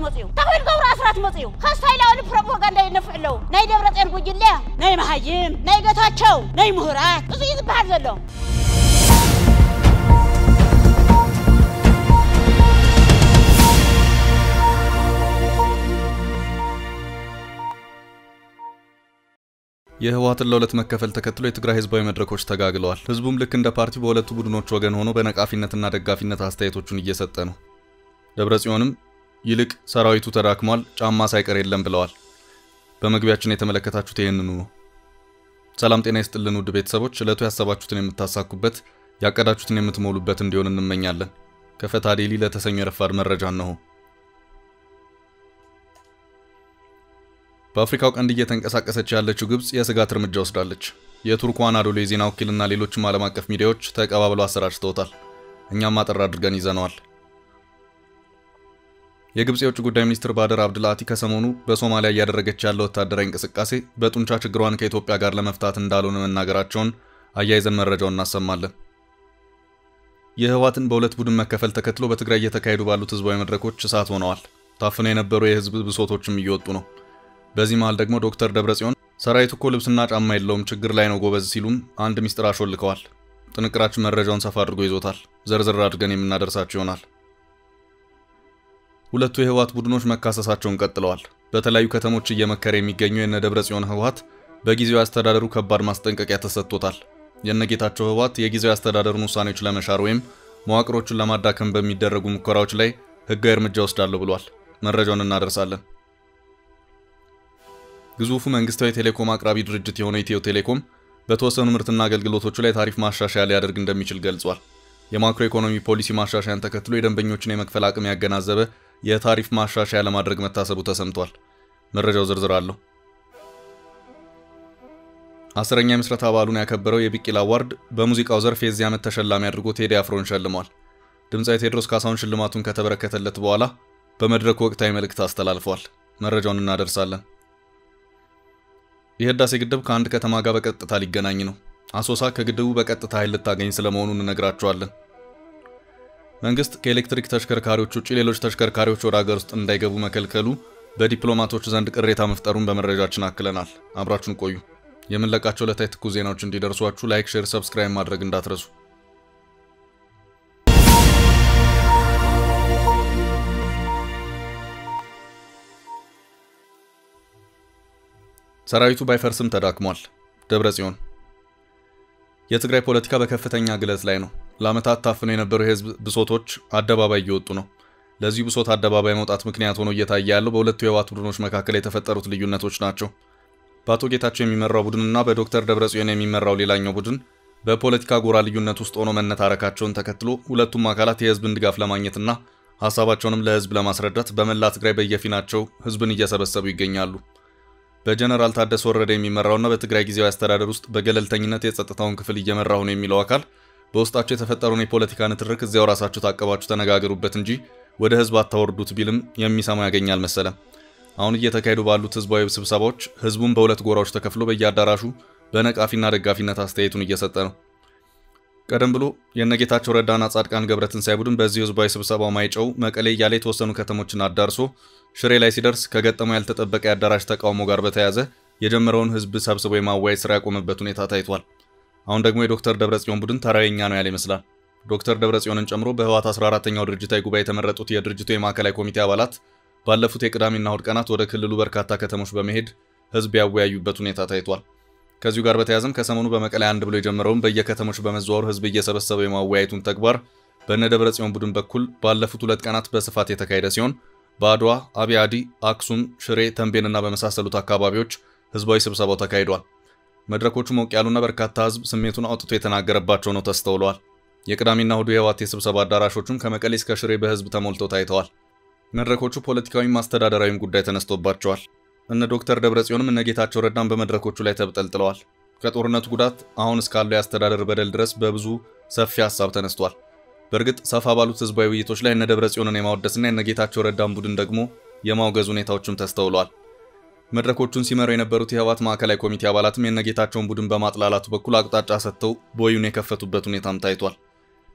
መፅዩ ተኺል ገብሩ ኣስራት መፅዩ ካስታይላዊ ፕሮፓጋንዳ ይነፍዕ ኣለዉ ናይ ደብረፅዮን ጉጅለ ናይ መሃይም ናይ ገታቸው ናይ ምሁራት እዚ እዩ ዝበሃል ዘሎ የህወሓትን ለሁለት መከፈል ተከትሎ የትግራይ ህዝባዊ መድረኮች ተጋግለዋል። ህዝቡም ልክ እንደ ፓርቲ በሁለቱ ቡድኖች ወገን ሆኖ በነቃፊነትና ደጋፊነት አስተያየቶቹን እየሰጠ ነው። ደብረጽዮንም ይልቅ ሰራዊቱ ተዳክሟል፣ ጫማ ሳይቀር የለም ብለዋል። በመግቢያችን የተመለከታችሁት ይህንኑ ነው። ሰላም ጤና ይስጥልን ውድ ቤተሰቦች፣ ዕለቱ ያሰባችሁትን የምታሳኩበት ያቀዳችሁትን የምትሞሉበት እንዲሆን እንመኛለን። ከፈታ ዴሊ ለተሰኘ የረፋድ መረጃ እነሆ። በአፍሪካው ቀንድ እየተንቀሳቀሰች ያለችው ግብጽ የስጋት እርምጃ ወስዳለች። የቱርኩ አናዶሎ የዜና ወኪልና ሌሎችም ዓለም አቀፍ ሚዲያዎች ተቀባብለው አሰራጭተውታል። እኛም አጠር አድርገን ይዘነዋል። የግብጽ የውጭ ጉዳይ ሚኒስትር ባደር አብድልአቲ ከሰሞኑ በሶማሊያ እያደረገች ያለው ወታደራዊ እንቅስቃሴ በጡንቻ ችግሯን ከኢትዮጵያ ጋር ለመፍታት እንዳልሆነ መናገራቸውን አያይዘን መረጃውን እናሰማለን። የህወሓትን በሁለት ቡድን መከፈል ተከትሎ በትግራይ እየተካሄዱ ባሉት ህዝባዊ መድረኮች እሳት ሆነዋል። ታፍነው የነበሩ የህዝብ ብሶቶችም እየወጡ ነው። በዚህ መሃል ደግሞ ዶክተር ደብረጽዮን ሰራዊቱ እኮ ልብስና ጫማ የለውም ችግር ላይ ነው ጎበዝ ሲሉም አንድ ሚስጥር አሾልከዋል። ጥንቅራችን መረጃውን ሰፋ አድርጎ ይዞታል። ዘርዘር አድርገን የምናደርሳቸው ይሆናል። ሁለቱ የህወሓት ቡድኖች መካሰሳቸውን ቀጥለዋል። በተለያዩ ከተሞች እየመከረ የሚገኘው የነ ደብረጽዮን ህወሓት በጊዜያዊ አስተዳደሩ ከባድ ማስጠንቀቂያ ተሰጥቶታል። የነጌታቸው ህወሓት የጊዜያዊ አስተዳደሩን ውሳኔዎች ለመሻር ወይም መዋቅሮቹን ለማዳከም በሚደረጉ ሙከራዎች ላይ ህጋዊ እርምጃ ወስዳለሁ ብሏል። መረጃውን እናደርሳለን። ግዙፉ መንግስታዊ ቴሌኮም አቅራቢ ድርጅት የሆነው ኢትዮ ቴሌኮም በተወሰኑ ምርትና አገልግሎቶቹ ላይ ታሪፍ ማሻሻያ ሊያደርግ እንደሚችል ገልጿል። የማክሮ ኢኮኖሚ ፖሊሲ ማሻሻያን ተከትሎ የደንበኞችን የመክፈል አቅም ያገናዘበ የታሪፍ ማሻሻያ ለማድረግ መታሰቡ ተሰምቷል። መረጃው ዝርዝር አለው። አስረኛ የምስረታ በዓሉን ያከበረው የቢቂላ አዋርድ በሙዚቃው ዘርፍ የዚህ ዓመት ተሸላሚ አድርጎ ቴዲ አፍሮን ሸልሟል። ድምፃዊ ቴዎድሮስ ካሳሁን ሽልማቱን ከተበረከተለት በኋላ በመድረኩ ወቅታዊ መልእክት አስተላልፏል። መረጃውን እናደርሳለን። የህዳሴ ግድብ ከአንድ ከተማ ጋር በቀጥታ ሊገናኝ ነው። አሶሳ ከግድቡ በቀጥታ ኃይል ልታገኝ ስለመሆኑ እንነግራቸዋለን። መንግስት ከኤሌክትሪክ ተሽከርካሪዎች ውጭ ሌሎች ተሽከርካሪዎች ወደ ሀገር ውስጥ እንዳይገቡ መከልከሉ በዲፕሎማቶች ዘንድ ቅሬታ መፍጠሩን በመረጃችን አክለናል። አብራችሁን ቆዩ። የምንለቃቸው ዕለታዊ ትኩስ ዜናዎች እንዲደርሷችሁ ላይክ፣ ሼር፣ ሰብስክራይብ ማድረግ እንዳትረሱ። ሰራዊቱ ባይፈርስም ተዳክሟል። ደብረ ጽዮን የትግራይ ፖለቲካ በከፍተኛ ግለት ላይ ነው። ለዓመታት ታፍነው የነበሩ የህዝብ ብሶቶች አደባባይ እየወጡ ነው። ለዚህ ብሶት አደባባይ መውጣት ምክንያት ሆኖ እየታየ ያለው በሁለቱ የህወሓት ቡድኖች መካከል የተፈጠሩት ልዩነቶች ናቸው። በአቶ ጌታቸው የሚመራው ቡድንና በዶክተር ደብረጽዮን የሚመራው ሌላኛው ቡድን በፖለቲካ ጎራ ልዩነት ውስጥ ሆኖ መነታረካቸውን ተከትሎ ሁለቱም አካላት የህዝብን ድጋፍ ለማግኘትና ሀሳባቸውንም ለህዝብ ለማስረዳት በመላ ትግራይ በየፊናቸው ህዝብን እየሰበሰቡ ይገኛሉ። በጀነራል ታደሰ ወረደ የሚመራውና በትግራይ ጊዜያዊ አስተዳደር ውስጥ በገለልተኝነት የጸጥታውን ክፍል እየመራሁ ነው የሚለው አካል በውስጣቸው የተፈጠረውን የፖለቲካ ንትርክ እዚያው ራሳችሁ ታቀባችሁ ተነጋገሩበት እንጂ ወደ ህዝብ አታወርዱት ቢልም የሚሰማው ያገኛል መሰለም። አሁን እየተካሄዱ ባሉት ህዝባዊ ስብሰባዎች ህዝቡን በሁለት ጎራዎች ተከፍሎ በየአዳራሹ በነቃፊና ደጋፊነት አስተያየቱን እየሰጠ ነው። ቀደም ብሎ የነጌታቸው ረዳና ጻድቃን ገብረትንሳኤ ቡድን በዚህ ህዝባዊ ስብሰባው ማይጨው፣ መቀሌ እያለ የተወሰኑ ከተሞችን አዳርሶ ሽሬ ላይ ሲደርስ ከገጠመው ያልተጠበቀ የአዳራሽ ተቃውሞ ጋር በተያያዘ የጀመረውን ህዝብ ሰብስቦ የማዋየት ስራ ያቆመበት ሁኔታ ታይቷል። አሁን ደግሞ የዶክተር ደብረጽዮን ቡድን ተራየኛ ነው ያለ ይመስላል። ዶክተር ደብረጽዮንን ጨምሮ በህወሓት 14ተኛው ድርጅታዊ ጉባኤ የተመረጡት የድርጅቱ የማዕከላዊ ኮሚቴ አባላት ባለፉት የቅዳሜና እሁድ ቀናት ወደ ክልሉ በርካታ ከተሞች በመሄድ ህዝብ ያወያዩበት ሁኔታ ታይቷል። ከዚሁ ጋር በተያያዘም ከሰሞኑ በመቀሌ አንድ ብሎ የጀመረውን በየከተሞች በመዘዋወር ህዝብ እየሰበሰበ የማወያየቱን ተግባር በእነ ደብረጽዮን ቡድን በኩል ባለፉት ሁለት ቀናት በስፋት የተካሄደ ሲሆን በአድዋ፣ አብያዲ፣ አክሱም፣ ሽሬ፣ ተንቤንና በመሳሰሉት አካባቢዎች ህዝባዊ ስብሰባው ተካሂዷል። መድረኮቹ ሞቅ ያሉና በርካታ ህዝብ ስሜቱን አውጥቶ የተናገረባቸው ነው ተስተውለዋል። የቅዳሜና እሁዱ የህወሓት የስብሰባ አዳራሾቹም ከመቀሌ እስከ ሽሬ በህዝብ ተሞልተው ታይተዋል። መድረኮቹ ፖለቲካዊም አስተዳደራዊም ጉዳይ ተነስቶባቸዋል። እነ ዶክተር ደብረጽዮንም እነ ጌታቸው ረዳን በመድረኮቹ ላይ ተብጠልጥለዋል። ከጦርነቱ ጉዳት አሁን እስካለው የአስተዳደር በደል ድረስ በብዙ ሰፊ ሀሳብ ተነስቷል። በእርግጥ ሰፋ ባሉት ህዝባዊ ውይይቶች ላይ እነ ደብረጽዮንን የማወደስና የነ ጌታቸው ረዳን ቡድን ደግሞ የማውገዝ ሁኔታዎችም ተስተውለዋል። መድረኮቹን ሲመሩ የነበሩት የህወሓት ማዕከላዊ ኮሚቴ አባላትም የነ ጌታቸውን ቡድን በማጥላላቱ በኩል አቅጣጫ ሰጥተው ቦዩን የከፈቱበት ሁኔታም ታይቷል።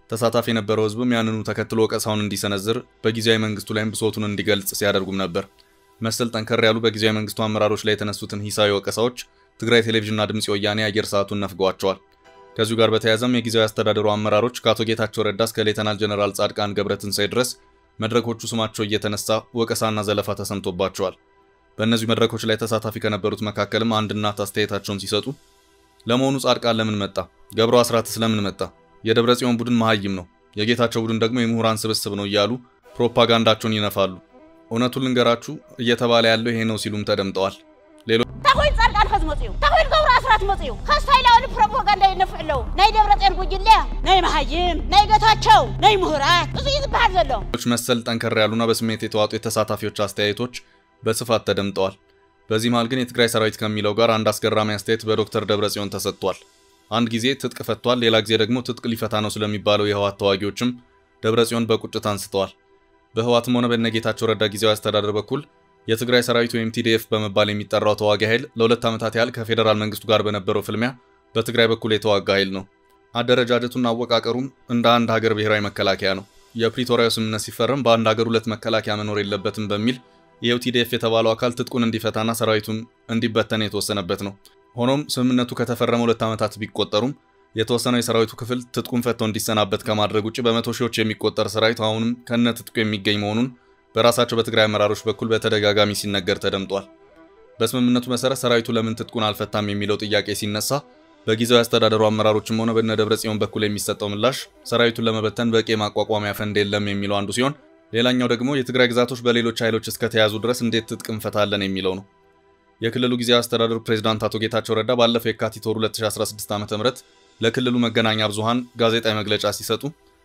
ተሳታፊ የነበረው ህዝብም ያንኑ ተከትሎ ወቀሳውን እንዲሰነዝር በጊዜያዊ መንግስቱ ላይም ብሶቱን እንዲገልጽ ሲያደርጉም ነበር። መሰል ጠንከር ያሉ በጊዜያዊ መንግስቱ አመራሮች ላይ የተነሱትን ሂሳዊ ወቀሳዎች ትግራይ ቴሌቪዥንና ድምፅ ወያኔ አየር ሰዓቱን ነፍገዋቸዋል። ከዚሁ ጋር በተያያዘም የጊዜያዊ አስተዳደሩ አመራሮች ከአቶ ጌታቸው ረዳ እስከ ሌተናል ጀነራል ጻድቃን ገብረትንሳኤ ድረስ መድረኮቹ ስማቸው እየተነሳ ወቀሳና ዘለፋ ተሰምቶባቸዋል። በእነዚህ መድረኮች ላይ ተሳታፊ ከነበሩት መካከልም አንድ እናት አስተያየታቸውን ሲሰጡ ለመሆኑ ጻድቃን ለምን መጣ? ገብሩ አስራትስ ለምን መጣ? የደብረ ጽዮን ቡድን መሀይም ነው፣ የጌታቸው ቡድን ደግሞ የምሁራን ስብስብ ነው እያሉ ፕሮፓጋንዳቸውን ይነፋሉ። እውነቱን ልንገራችሁ እየተባለ ያለው ይሄ ነው ሲሉም ተደምጠዋል። ታኮይን ጻድቃን ከዝ መፅኡ ታኮይን ገብሩ ኣስራት መፅኡ ካስታይላዊ ፕሮፓጋንዳ ይነፍዕ ኣለዉ ናይ ደብረፅዮን ጉጅለ ናይ መሃይም ናይ ጌታቸው ናይ ምሁራት እዚ እዩ ዝበሃል ዘሎ መሰል ጠንከር ያሉና በስሜት የተዋጡ የተሳታፊዎች አስተያየቶች በስፋት ተደምጠዋል። በዚህ መሃል ግን የትግራይ ሰራዊት ከሚለው ጋር አንድ አስገራሚ አስተያየት በዶክተር ደብረጽዮን ተሰጥቷል። አንድ ጊዜ ትጥቅ ፈቷል፣ ሌላ ጊዜ ደግሞ ትጥቅ ሊፈታ ነው ስለሚባለው የህወሓት ተዋጊዎችም ደብረጽዮን በቁጭት አንስተዋል። በህወሓትም ሆነ በነጌታቸው ረዳ ጊዜያዊ አስተዳደር በኩል የትግራይ ሰራዊት ወይም ቲዲኤፍ በመባል የሚጠራው ተዋጊ ኃይል ለሁለት ዓመታት ያህል ከፌዴራል መንግስቱ ጋር በነበረው ፍልሚያ በትግራይ በኩል የተዋጋ ኃይል ነው። አደረጃጀቱና አወቃቀሩም እንደ አንድ ሀገር ብሔራዊ መከላከያ ነው። የፕሪቶሪያው ስምምነት ሲፈረም በአንድ ሀገር ሁለት መከላከያ መኖር የለበትም በሚል ይኸው ቲዲኤፍ የተባለው አካል ትጥቁን እንዲፈታና ሰራዊቱን እንዲበተን የተወሰነበት ነው። ሆኖም ስምምነቱ ከተፈረመ ሁለት ዓመታት ቢቆጠሩም የተወሰነው የሰራዊቱ ክፍል ትጥቁን ፈቶ እንዲሰናበት ከማድረግ ውጭ በመቶ ሺዎች የሚቆጠር ሰራዊት አሁንም ከነ ትጥቁ የሚገኝ መሆኑን በራሳቸው በትግራይ አመራሮች በኩል በተደጋጋሚ ሲነገር ተደምጧል። በስምምነቱ መሰረት ሰራዊቱ ለምን ትጥቁን አልፈታም የሚለው ጥያቄ ሲነሳ በጊዜያዊ አስተዳደሩ አመራሮችም ሆነ በነ ደብረ ጽዮን በኩል የሚሰጠው ምላሽ ሰራዊቱን ለመበተን በቂ የማቋቋሚያ ፈንድ የለም የሚለው አንዱ ሲሆን ሌላኛው ደግሞ የትግራይ ግዛቶች በሌሎች ኃይሎች እስከተያዙ ድረስ እንዴት ትጥቅ እንፈታለን የሚለው ነው። የክልሉ ጊዜያዊ አስተዳደሩ ፕሬዝዳንት አቶ ጌታቸው ረዳ ባለፈው የካቲት ወር 2016 ዓ.ም ለክልሉ መገናኛ ብዙሃን ጋዜጣዊ መግለጫ ሲሰጡ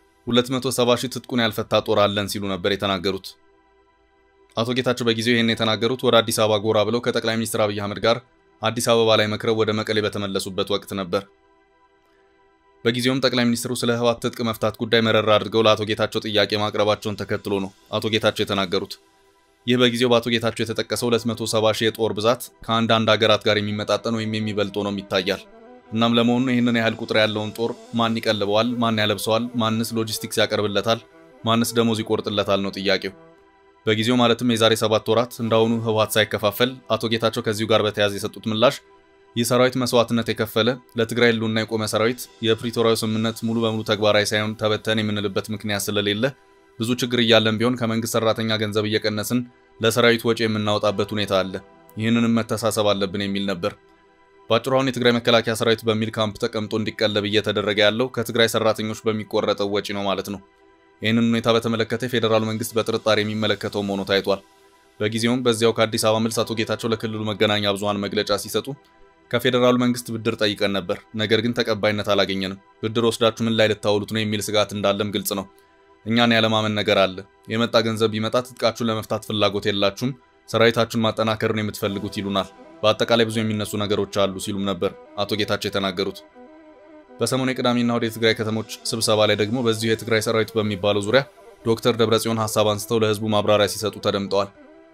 270 ሺህ ትጥቁን ያልፈታ ጦር አለን ሲሉ ነበር የተናገሩት። አቶ ጌታቸው በጊዜው ይህን የተናገሩት ወደ አዲስ አበባ ጎራ ብለው ከጠቅላይ ሚኒስትር አብይ አህመድ ጋር አዲስ አበባ ላይ መክረው ወደ መቀሌ በተመለሱበት ወቅት ነበር። በጊዜውም ጠቅላይ ሚኒስትሩ ስለ ህወሓት ትጥቅ መፍታት ጉዳይ መረራ አድርገው ለአቶ ጌታቸው ጥያቄ ማቅረባቸውን ተከትሎ ነው አቶ ጌታቸው የተናገሩት። ይህ በጊዜው በአቶ ጌታቸው የተጠቀሰው 270 ሺህ የጦር ብዛት ከአንዳንድ ሀገራት ጋር የሚመጣጠን ወይም የሚበልጥ ሆኖም ይታያል። እናም ለመሆኑ ይህንን ያህል ቁጥር ያለውን ጦር ማን ይቀልበዋል? ማን ያለብሰዋል? ማንስ ሎጂስቲክስ ያቀርብለታል? ማንስ ደሞዝ ይቆርጥለታል ነው ጥያቄው። በጊዜው ማለትም የዛሬ ሰባት ወራት እንዳሁኑ ህወሓት ሳይከፋፈል አቶ ጌታቸው ከዚሁ ጋር በተያያዘ የሰጡት ምላሽ ይህ ሰራዊት መስዋዕትነት የከፈለ ለትግራይ ህልውና የቆመ ሰራዊት የፕሪቶሪያው ስምምነት ሙሉ በሙሉ ተግባራዊ ሳይሆን ተበተን የምንልበት ምክንያት ስለሌለ ብዙ ችግር እያለን ቢሆን ከመንግስት ሰራተኛ ገንዘብ እየቀነስን ለሰራዊት ወጪ የምናወጣበት ሁኔታ አለ። ይህንንም መተሳሰብ አለብን የሚል ነበር። በአጭሩ አሁን የትግራይ መከላከያ ሰራዊት በሚል ካምፕ ተቀምጦ እንዲቀለብ እየተደረገ ያለው ከትግራይ ሰራተኞች በሚቆረጠው ወጪ ነው ማለት ነው። ይህንን ሁኔታ በተመለከተ የፌዴራሉ መንግስት በጥርጣሬ የሚመለከተው መሆኑ ታይቷል። በጊዜውም በዚያው ከአዲስ አበባ መልስ አቶ ጌታቸው ለክልሉ መገናኛ ብዙሃን መግለጫ ሲሰጡ ከፌዴራሉ መንግስት ብድር ጠይቀን ነበር፣ ነገር ግን ተቀባይነት አላገኘንም። ብድር ወስዳችሁ ምን ላይ ልታውሉት ነው የሚል ስጋት እንዳለም ግልጽ ነው። እኛን ያለማመን ነገር አለ። የመጣ ገንዘብ ቢመጣ ትጥቃችሁን ለመፍታት ፍላጎት የላችሁም፣ ሰራዊታችሁን ማጠናከር ነው የምትፈልጉት ይሉናል። በአጠቃላይ ብዙ የሚነሱ ነገሮች አሉ ሲሉም ነበር አቶ ጌታቸው የተናገሩት። በሰሞኑ የቅዳሜና እሁድ የትግራይ ከተሞች ስብሰባ ላይ ደግሞ በዚሁ የትግራይ ሰራዊት በሚባለው ዙሪያ ዶክተር ደብረጽዮን ሀሳብ አንስተው ለህዝቡ ማብራሪያ ሲሰጡ ተደምጠዋል።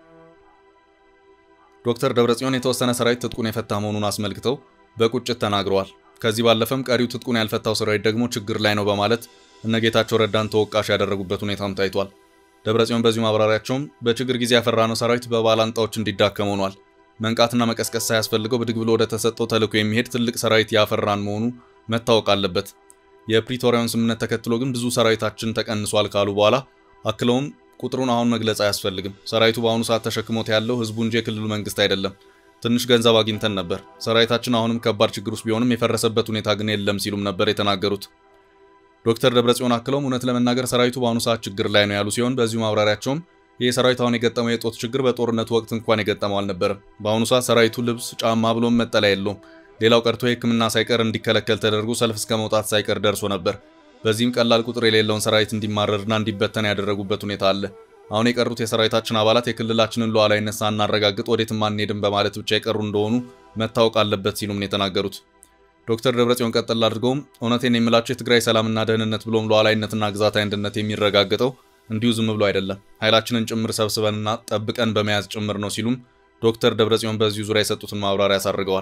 ዶክተር ደብረጽዮን የተወሰነ ሰራዊት ትጥቁን የፈታ መሆኑን አስመልክተው በቁጭት ተናግረዋል። ከዚህ ባለፈም ቀሪው ትጥቁን ያልፈታው ሰራዊት ደግሞ ችግር ላይ ነው በማለት እነጌታቸው ረዳን ተወቃሽ ያደረጉበት ሁኔታም ታይቷል። ደብረጽዮን በዚሁ ማብራሪያቸውም በችግር ጊዜ ያፈራነው ሰራዊት በባላንጣዎች እንዲዳከም ሆኗል። መንቃትና መቀስቀስ ሳያስፈልገው ብድግ ብሎ ወደ ተሰጠው ተልዕኮ የሚሄድ ትልቅ ሰራዊት ያፈራን መሆኑ መታወቅ አለበት። የፕሪቶሪያውን ስምምነት ተከትሎ ግን ብዙ ሰራዊታችን ተቀንሷል ካሉ በኋላ አክለውም ቁጥሩን አሁን መግለጽ አያስፈልግም። ሰራዊቱ በአሁኑ ሰዓት ተሸክሞት ያለው ህዝቡ እንጂ የክልሉ መንግስት አይደለም። ትንሽ ገንዘብ አግኝተን ነበር። ሰራዊታችን አሁንም ከባድ ችግር ውስጥ ቢሆንም የፈረሰበት ሁኔታ ግን የለም ሲሉም ነበር የተናገሩት። ዶክተር ደብረጽዮን አክለውም እውነት ለመናገር ሰራዊቱ በአሁኑ ሰዓት ችግር ላይ ነው ያሉ ሲሆን በዚሁ ማብራሪያቸውም ይህ ሰራዊት አሁን የገጠመው የጦት ችግር በጦርነቱ ወቅት እንኳን የገጠመው አልነበረም። በአሁኑ ሰዓት ሰራዊቱ ልብስ፣ ጫማ ብሎም መጠለያ የለውም። ሌላው ቀርቶ የሕክምና ሳይቀር እንዲከለከል ተደርጎ ሰልፍ እስከ መውጣት ሳይቀር ደርሶ ነበር። በዚህም ቀላል ቁጥር የሌለውን ሰራዊት እንዲማረርና እንዲበተን ያደረጉበት ሁኔታ አለ። አሁን የቀሩት የሰራዊታችን አባላት የክልላችንን ሉዓላዊነት ሳናረጋግጥ ወዴትም አንሄድም በማለት ብቻ የቀሩ እንደሆኑ መታወቅ አለበት ሲሉም ነው የተናገሩት። ዶክተር ደብረጽዮን ቀጠል አድርገውም እውነቴን የምላቸው የትግራይ ሰላምና ደህንነት ብሎም ሉዓላዊነትና ግዛታዊ አንድነት የሚረጋገጠው እንዲሁ ዝም ብሎ አይደለም፣ ኃይላችንን ጭምር ሰብስበንና ጠብቀን በመያዝ ጭምር ነው ሲሉም ዶክተር ደብረጽዮን በዚሁ ዙሪያ የሰጡትን ማብራሪያ አሳርገዋል።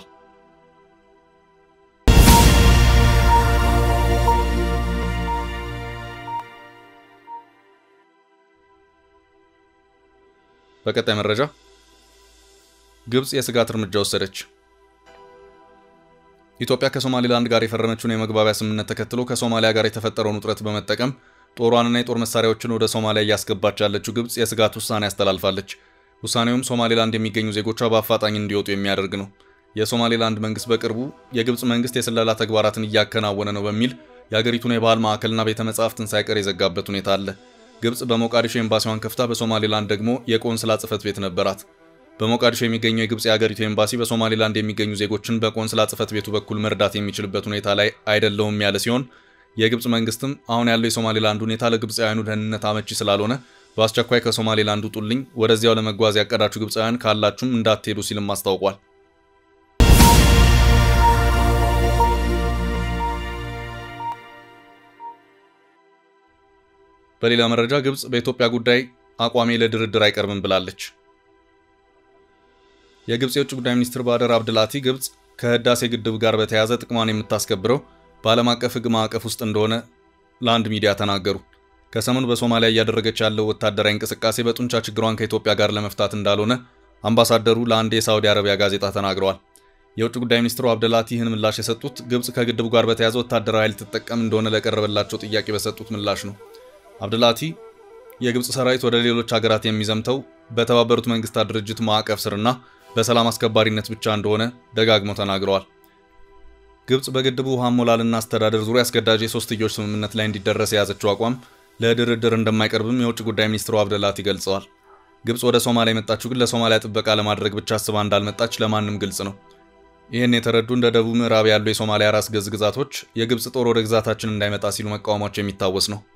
በቀጣይ መረጃ ግብፅ የስጋት እርምጃ ወሰደች። ኢትዮጵያ ከሶማሌላንድ ጋር የፈረመችውን የመግባቢያ ስምምነት ተከትሎ ከሶማሊያ ጋር የተፈጠረውን ውጥረት በመጠቀም ጦሯንና የጦር መሳሪያዎችን ወደ ሶማሊያ እያስገባች ያለችው ግብፅ የስጋት ውሳኔ ያስተላልፋለች። ውሳኔውም ሶማሌላንድ የሚገኙ ዜጎቿ በአፋጣኝ እንዲወጡ የሚያደርግ ነው። የሶማሌላንድ መንግስት በቅርቡ የግብፅ መንግስት የስለላ ተግባራትን እያከናወነ ነው በሚል የአገሪቱን የባህል ማዕከልና ቤተ መጻሕፍትን ሳይቀር የዘጋበት ሁኔታ አለ። ግብፅ በሞቃዲሾ ኤምባሲዋን ከፍታ በሶማሌላንድ ደግሞ የቆንስላ ጽሕፈት ቤት ነበራት። በሞቃዲሾ የሚገኘው የግብፅ የአገሪቱ ኤምባሲ በሶማሌላንድ የሚገኙ ዜጎችን በቆንስላ ጽሕፈት ቤቱ በኩል መርዳት የሚችልበት ሁኔታ ላይ አይደለውም ያለ ሲሆን የግብፅ መንግስትም አሁን ያለው የሶማሌላንድ ሁኔታ ለግብፃውያኑ ደህንነት አመቺ ስላልሆነ በአስቸኳይ ከሶማሌላንድ ውጡልኝ፣ ወደዚያው ለመጓዝ ያቀዳችሁ ግብፃውያን ካላችሁም እንዳትሄዱ ሲልም አስታውቋል። በሌላ መረጃ ግብፅ በኢትዮጵያ ጉዳይ አቋሜ ለድርድር አይቀርብም ብላለች። የግብፅ የውጭ ጉዳይ ሚኒስትር ባደር አብድላቲ ግብፅ ከህዳሴ ግድብ ጋር በተያያዘ ጥቅሟን የምታስከብረው በዓለም አቀፍ ሕግ ማዕቀፍ ውስጥ እንደሆነ ለአንድ ሚዲያ ተናገሩ። ከሰሞኑ በሶማሊያ እያደረገች ያለው ወታደራዊ እንቅስቃሴ በጡንቻ ችግሯን ከኢትዮጵያ ጋር ለመፍታት እንዳልሆነ አምባሳደሩ ለአንድ የሳዑዲ አረቢያ ጋዜጣ ተናግረዋል። የውጭ ጉዳይ ሚኒስትሩ አብደላቲ ይህን ምላሽ የሰጡት ግብፅ ከግድቡ ጋር በተያያዘ ወታደራዊ ኃይል ትጠቀም እንደሆነ ለቀረበላቸው ጥያቄ በሰጡት ምላሽ ነው። አብደላቲ የግብፅ ሰራዊት ወደ ሌሎች ሀገራት የሚዘምተው በተባበሩት መንግስታት ድርጅት ማዕቀፍ ስርና በሰላም አስከባሪነት ብቻ እንደሆነ ደጋግመው ተናግረዋል። ግብፅ በግድቡ ውሃ ሞላልና አስተዳደር ዙሪያ አስገዳጅ የሶስትዮሽ ስምምነት ላይ እንዲደረስ የያዘችው አቋም ለድርድር እንደማይቀርብም የውጭ ጉዳይ ሚኒስትሩ አብደላቲ ገልጸዋል። ግብፅ ወደ ሶማሊያ የመጣችው ግን ለሶማሊያ ጥበቃ ለማድረግ ብቻ አስባ እንዳልመጣች ለማንም ግልጽ ነው። ይህን የተረዱ እንደ ደቡብ ምዕራብ ያሉ የሶማሊያ ራስ ገዝ ግዛቶች የግብፅ ጦር ወደ ግዛታችን እንዳይመጣ ሲሉ መቃወማቸው የሚታወስ ነው።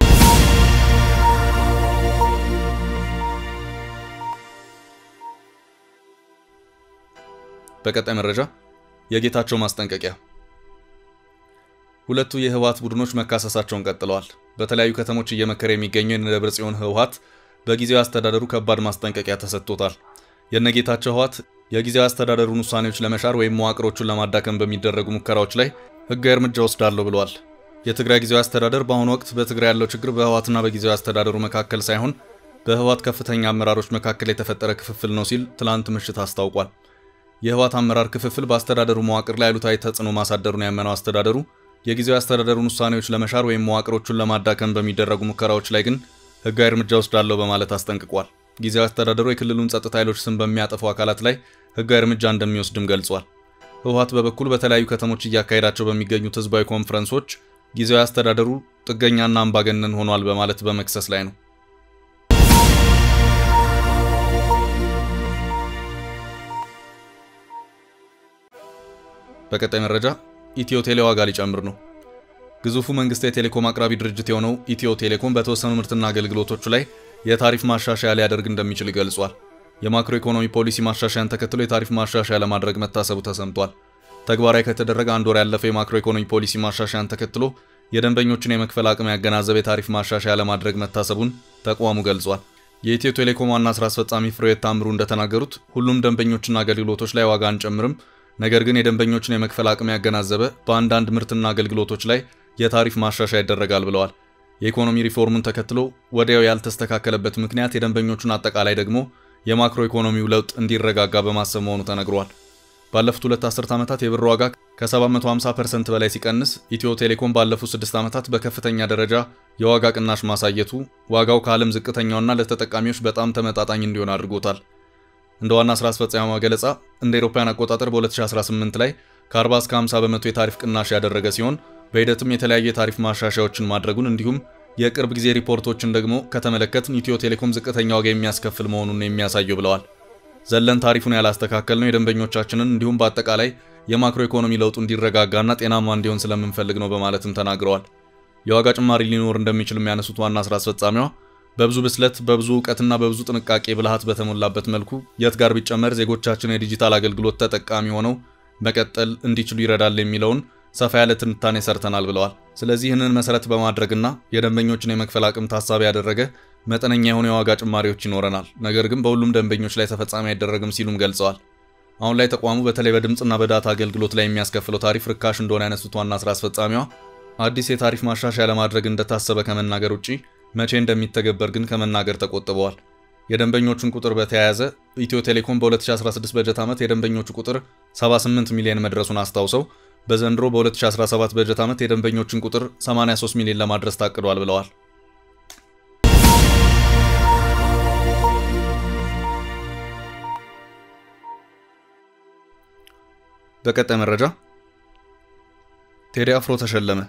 በቀጣይ መረጃ የጌታቸው ማስጠንቀቂያ። ሁለቱ የህወሓት ቡድኖች መካሰሳቸውን ቀጥለዋል። በተለያዩ ከተሞች እየመከረ የሚገኘው የደብረ ጽዮን ህወሓት በጊዜያዊ አስተዳደሩ ከባድ ማስጠንቀቂያ ተሰጥቶታል። የነጌታቸው ህወሓት የጊዜያዊ አስተዳደሩን ውሳኔዎች ለመሻር ወይም መዋቅሮቹን ለማዳከም በሚደረጉ ሙከራዎች ላይ ህጋዊ እርምጃ ወስዳለሁ ብለዋል። የትግራይ ጊዜያዊ አስተዳደር በአሁኑ ወቅት በትግራይ ያለው ችግር በህወሓትና በጊዜያዊ አስተዳደሩ መካከል ሳይሆን በህወሓት ከፍተኛ አመራሮች መካከል የተፈጠረ ክፍፍል ነው ሲል ትላንት ምሽት አስታውቋል። የህወሓት አመራር ክፍፍል በአስተዳደሩ መዋቅር ላይ አሉታዊ ተጽዕኖ ማሳደሩን ያመነው አስተዳደሩ የጊዜያዊ አስተዳደሩን ውሳኔዎች ለመሻር ወይም መዋቅሮቹን ለማዳከም በሚደረጉ ሙከራዎች ላይ ግን ህጋዊ እርምጃ ወስዳለሁ በማለት አስጠንቅቋል። ጊዜያዊ አስተዳደሩ የክልሉን ጸጥታ ኃይሎች ስም በሚያጠፉ አካላት ላይ ህጋዊ እርምጃ እንደሚወስድም ገልጿል። ህወሓት በበኩል በተለያዩ ከተሞች እያካሄዳቸው በሚገኙት ህዝባዊ ኮንፈረንሶች ጊዜያዊ አስተዳደሩ ጥገኛና አምባገነን ሆኗል በማለት በመክሰስ ላይ ነው። በቀጣይ መረጃ ኢትዮ ቴሌ ዋጋ ሊጨምር ነው። ግዙፉ መንግስት የቴሌኮም አቅራቢ ድርጅት የሆነው ኢትዮ ቴሌኮም በተወሰኑ ምርትና አገልግሎቶቹ ላይ የታሪፍ ማሻሻያ ሊያደርግ እንደሚችል ገልጿል። የማክሮ ኢኮኖሚ ፖሊሲ ማሻሻያን ተከትሎ የታሪፍ ማሻሻያ ለማድረግ መታሰቡ ተሰምቷል። ተግባራዊ ከተደረገ አንድ ወር ያለፈው የማክሮ ኢኮኖሚ ፖሊሲ ማሻሻያን ተከትሎ የደንበኞችን የመክፈል አቅም ያገናዘበ የታሪፍ ማሻሻያ ለማድረግ መታሰቡን ተቋሙ ገልጿል። የኢትዮ ቴሌኮም ዋና ስራ አስፈጻሚ ፍሬሕይወት ታምሩ እንደተናገሩት ሁሉም ደንበኞችና አገልግሎቶች ላይ ዋጋ አንጨምርም ነገር ግን የደንበኞችን የመክፈል አቅም ያገናዘበ በአንዳንድ ምርትና አገልግሎቶች ላይ የታሪፍ ማሻሻያ ይደረጋል ብለዋል። የኢኮኖሚ ሪፎርሙን ተከትሎ ወዲያው ያልተስተካከለበት ምክንያት የደንበኞቹን አጠቃላይ ደግሞ የማክሮ ኢኮኖሚው ለውጥ እንዲረጋጋ በማሰብ መሆኑ ተነግሯል። ባለፉት ሁለት አስርት ዓመታት የብር ዋጋ ከ750 ፐርሰንት በላይ ሲቀንስ ኢትዮ ቴሌኮም ባለፉት ስድስት ዓመታት በከፍተኛ ደረጃ የዋጋ ቅናሽ ማሳየቱ ዋጋው ከዓለም ዝቅተኛውና ለተጠቃሚዎች በጣም ተመጣጣኝ እንዲሆን አድርጎታል። እንደ ዋና ስራ አስፈጻሚ ገለጻ እንደ አውሮፓውያን አቆጣጠር በ2018 ላይ ከ40 እስከ 50 በመቶ የታሪፍ ቅናሽ ያደረገ ሲሆን በሂደትም የተለያዩ የታሪፍ ማሻሻያዎችን ማድረጉን እንዲሁም የቅርብ ጊዜ ሪፖርቶችን ደግሞ ከተመለከትን ኢትዮ ቴሌኮም ዝቅተኛ ዋጋ የሚያስከፍል መሆኑን የሚያሳየው ብለዋል። ዘለን ታሪፉን ያላስተካከል ነው የደንበኞቻችንን እንዲሁም በአጠቃላይ የማክሮ ኢኮኖሚ ለውጡ እንዲረጋጋና ጤናማ እንዲሆን ስለምንፈልግ ነው በማለትም ተናግረዋል። የዋጋ ጭማሪ ሊኖር እንደሚችል የሚያነሱት ዋና ስራ አስፈጻሚዋ በብዙ ብስለት በብዙ እውቀትና በብዙ ጥንቃቄ ብልሃት በተሞላበት መልኩ የት ጋር ቢጨመር ዜጎቻችን የዲጂታል አገልግሎት ተጠቃሚ ሆነው መቀጠል እንዲችሉ ይረዳል የሚለውን ሰፋ ያለ ትንታኔ ሰርተናል ብለዋል። ስለዚህ ይህንን መሰረት በማድረግና የደንበኞችን የመክፈል አቅም ታሳቢ ያደረገ መጠነኛ የሆኑ የዋጋ ጭማሪዎች ይኖረናል፣ ነገር ግን በሁሉም ደንበኞች ላይ ተፈጻሚ አይደረግም ሲሉም ገልጸዋል። አሁን ላይ ተቋሙ በተለይ በድምፅና በዳታ አገልግሎት ላይ የሚያስከፍለው ታሪፍ ርካሽ እንደሆነ ያነሱት ዋና ስራ አስፈጻሚዋ አዲስ የታሪፍ ማሻሻያ ለማድረግ እንደታሰበ ከመናገር ውጪ መቼ እንደሚተገበር ግን ከመናገር ተቆጥበዋል። የደንበኞቹን ቁጥር በተያያዘ ኢትዮ ቴሌኮም በ2016 በጀት ዓመት የደንበኞቹ ቁጥር 78 ሚሊዮን መድረሱን አስታውሰው በዘንድሮ በ2017 በጀት ዓመት የደንበኞችን ቁጥር 83 ሚሊዮን ለማድረስ ታቅዷል ብለዋል። በቀጣይ መረጃ ቴዲ አፍሮ ተሸለመ።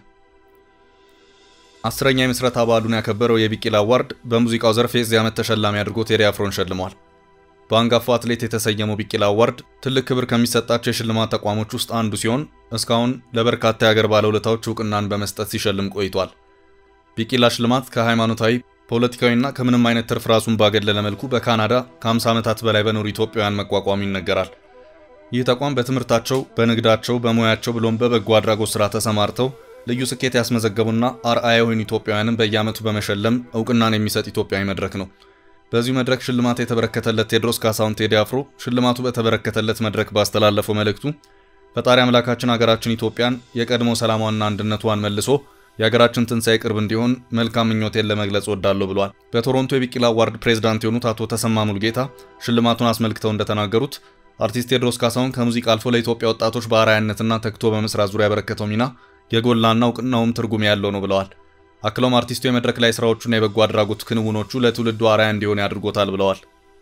አስረኛ የምስረታ በዓሉን ያከበረው የቢቂላ አዋርድ በሙዚቃው ዘርፍ የዚህ ዓመት ተሸላሚ አድርጎ ቴዲ አፍሮን ሸልሟል። በአንጋፋው አትሌት የተሰየመው ቢቂላ አዋርድ ትልቅ ክብር ከሚሰጣቸው የሽልማት ተቋሞች ውስጥ አንዱ ሲሆን እስካሁን ለበርካታ የአገር ባለውለታዎች እውቅናን በመስጠት ሲሸልም ቆይቷል። ቢቂላ ሽልማት ከሃይማኖታዊ ፖለቲካዊና ከምንም አይነት ትርፍ ራሱን ባገለለ መልኩ በካናዳ ከ50 ዓመታት በላይ በኖሩ ኢትዮጵያውያን መቋቋሙ ይነገራል። ይህ ተቋም በትምህርታቸው፣ በንግዳቸው፣ በሙያቸው ብሎም በበጎ አድራጎት ስራ ተሰማርተው ልዩ ስኬት ያስመዘገቡና አርአያ የሆኑ ኢትዮጵያውያንን በየዓመቱ በመሸለም እውቅናን የሚሰጥ ኢትዮጵያዊ መድረክ ነው። በዚሁ መድረክ ሽልማት የተበረከተለት ቴዎድሮስ ካሳሁን ቴዲ አፍሮ ሽልማቱ በተበረከተለት መድረክ ባስተላለፈው መልእክቱ ፈጣሪ አምላካችን ሀገራችን ኢትዮጵያን የቀድሞ ሰላሟንና አንድነቷን መልሶ የሀገራችን ትንሣኤ ቅርብ እንዲሆን መልካም ምኞቴን ለመግለጽ ወዳለሁ ብሏል። በቶሮንቶ የቢቂላ አዋርድ ፕሬዝዳንት የሆኑት አቶ ተሰማ ሙሉጌታ ሽልማቱን አስመልክተው እንደተናገሩት አርቲስት ቴዎድሮስ ካሳሁን ከሙዚቃ አልፎ ለኢትዮጵያ ወጣቶች በአርአያነትና ተግቶ በመስራት ዙሪያ ያበረከተው ሚና የጎላና እውቅናውም ትርጉም ያለው ነው ብለዋል። አክለውም አርቲስቱ የመድረክ ላይ ስራዎቹና የበጎ አድራጎት ክንውኖቹ ለትውልዱ አርአያ እንዲሆን ያድርጎታል ብለዋል።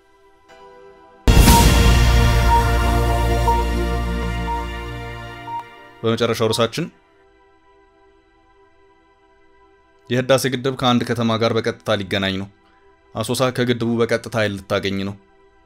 በመጨረሻው ርዕሳችን የህዳሴ ግድብ ከአንድ ከተማ ጋር በቀጥታ ሊገናኝ ነው። አሶሳ ከግድቡ በቀጥታ ኃይል ልታገኝ ነው።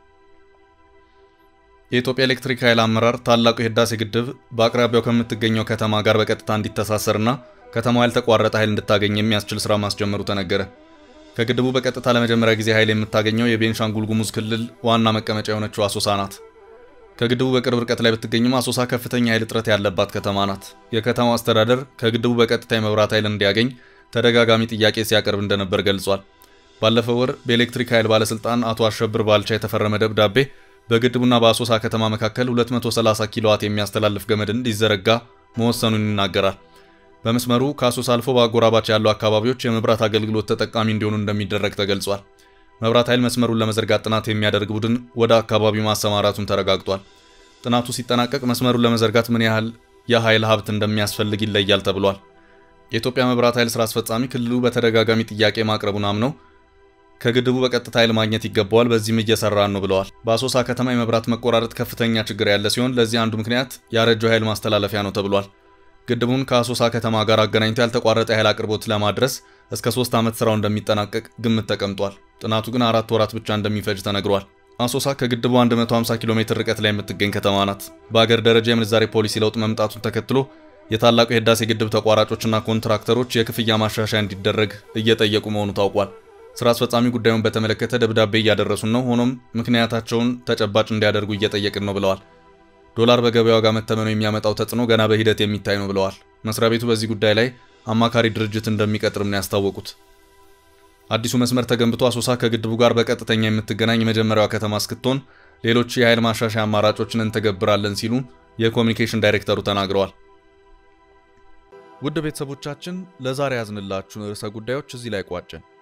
የኢትዮጵያ ኤሌክትሪክ ኃይል አመራር ታላቁ የህዳሴ ግድብ በአቅራቢያው ከምትገኘው ከተማ ጋር በቀጥታ እንዲተሳሰርና ከተማዋ ያልተቋረጠ ኃይል እንድታገኝ የሚያስችል ስራ ማስጀመሩ ተነገረ። ከግድቡ በቀጥታ ለመጀመሪያ ጊዜ ኃይል የምታገኘው የቤንሻንጉል ጉሙዝ ክልል ዋና መቀመጫ የሆነችው አሶሳ ናት። ከግድቡ በቅርብ ርቀት ላይ ብትገኝም አሶሳ ከፍተኛ ኃይል እጥረት ያለባት ከተማ ናት። የከተማው አስተዳደር ከግድቡ በቀጥታ የመብራት ኃይል እንዲያገኝ ተደጋጋሚ ጥያቄ ሲያቀርብ እንደነበር ገልጿል። ባለፈው ወር በኤሌክትሪክ ኃይል ባለስልጣን አቶ አሸብር ባልቻ የተፈረመ ደብዳቤ በግድቡና በአሶሳ ከተማ መካከል 230 ኪሎዋት የሚያስተላልፍ ገመድ እንዲዘረጋ መወሰኑን ይናገራል። በመስመሩ ከአሶሳ አልፎ በአጎራባች ያሉ አካባቢዎች የመብራት አገልግሎት ተጠቃሚ እንዲሆኑ እንደሚደረግ ተገልጿል። መብራት ኃይል መስመሩን ለመዘርጋት ጥናት የሚያደርግ ቡድን ወደ አካባቢው ማሰማራቱን ተረጋግጧል። ጥናቱ ሲጠናቀቅ መስመሩን ለመዘርጋት ምን ያህል የኃይል ሀብት እንደሚያስፈልግ ይለያል ተብሏል። የኢትዮጵያ መብራት ኃይል ስራ አስፈጻሚ ክልሉ በተደጋጋሚ ጥያቄ ማቅረቡን አምነው ከግድቡ በቀጥታ ኃይል ማግኘት ይገባዋል፣ በዚህም እየሰራን ነው ብለዋል። በአሶሳ ከተማ የመብራት መቆራረጥ ከፍተኛ ችግር ያለ ሲሆን ለዚህ አንዱ ምክንያት ያረጀው ኃይል ማስተላለፊያ ነው ተብሏል። ግድቡን ከአሶሳ ከተማ ጋር አገናኝቶ ያልተቋረጠ የኃይል አቅርቦት ለማድረስ እስከ ሶስት ዓመት ስራው እንደሚጠናቀቅ ግምት ተቀምጧል። ጥናቱ ግን አራት ወራት ብቻ እንደሚፈጅ ተነግሯል። አሶሳ ከግድቡ 150 ኪሎ ሜትር ርቀት ላይ የምትገኝ ከተማ ናት። በአገር ደረጃ የምንዛሬ ፖሊሲ ለውጥ መምጣቱን ተከትሎ የታላቁ የህዳሴ ግድብ ተቋራጮችና ኮንትራክተሮች የክፍያ ማሻሻያ እንዲደረግ እየጠየቁ መሆኑ ታውቋል። ስራ አስፈጻሚ ጉዳዩን በተመለከተ ደብዳቤ እያደረሱን ነው፣ ሆኖም ምክንያታቸውን ተጨባጭ እንዲያደርጉ እየጠየቅን ነው ብለዋል። ዶላር በገበያ ዋጋ መተመኑ የሚያመጣው ተጽዕኖ ገና በሂደት የሚታይ ነው ብለዋል። መስሪያ ቤቱ በዚህ ጉዳይ ላይ አማካሪ ድርጅት እንደሚቀጥርም ነው ያስታወቁት። አዲሱ መስመር ተገንብቶ አሶሳ ከግድቡ ጋር በቀጥተኛ የምትገናኝ የመጀመሪያዋ ከተማ እስክትሆን ሌሎች የኃይል ማሻሻያ አማራጮችን እንተገብራለን ሲሉ የኮሚኒኬሽን ዳይሬክተሩ ተናግረዋል። ውድ ቤተሰቦቻችን ለዛሬ ያዝንላችሁ ርዕሰ ጉዳዮች እዚህ ላይ ቋጨን።